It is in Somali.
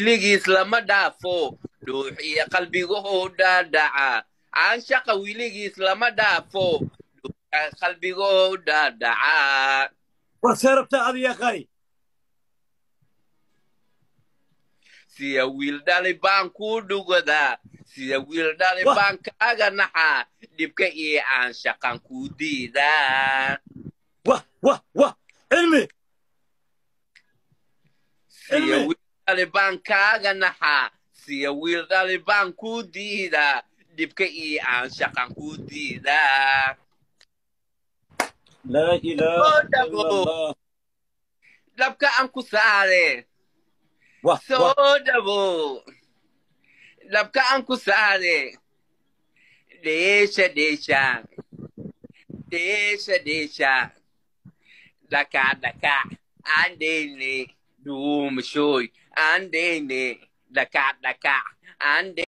wiligiis lama dhaafo dhuux iyo qalbigahoo dhaadhaca canshaqa wiligiis lama dhaafo dhuuxa qalbigahoo dhaadhaca war see rabtaa adiga qari siya wiil dhali baan kuu dhugadaa siya wiil dhali Wah. baan kaaga naxaa dhibka iyo aanshaqan kuu diidaa wah wah wah cilmi siya Ilmi. wiil dhali baan kaaga naxaa siya wiil dhali baan kuu diidaa dhibka iyo aanshaqan kuu diidaa laa ilaaha Oh, ila Dabo. allah dhabka aan ku saare wah wah soo dhabo dhabka aan ku saare dheesha dheesha dheesha dheesha dhaka dhaka aan dheyne dhuumashoy aan dheyne dhaka dhaka aan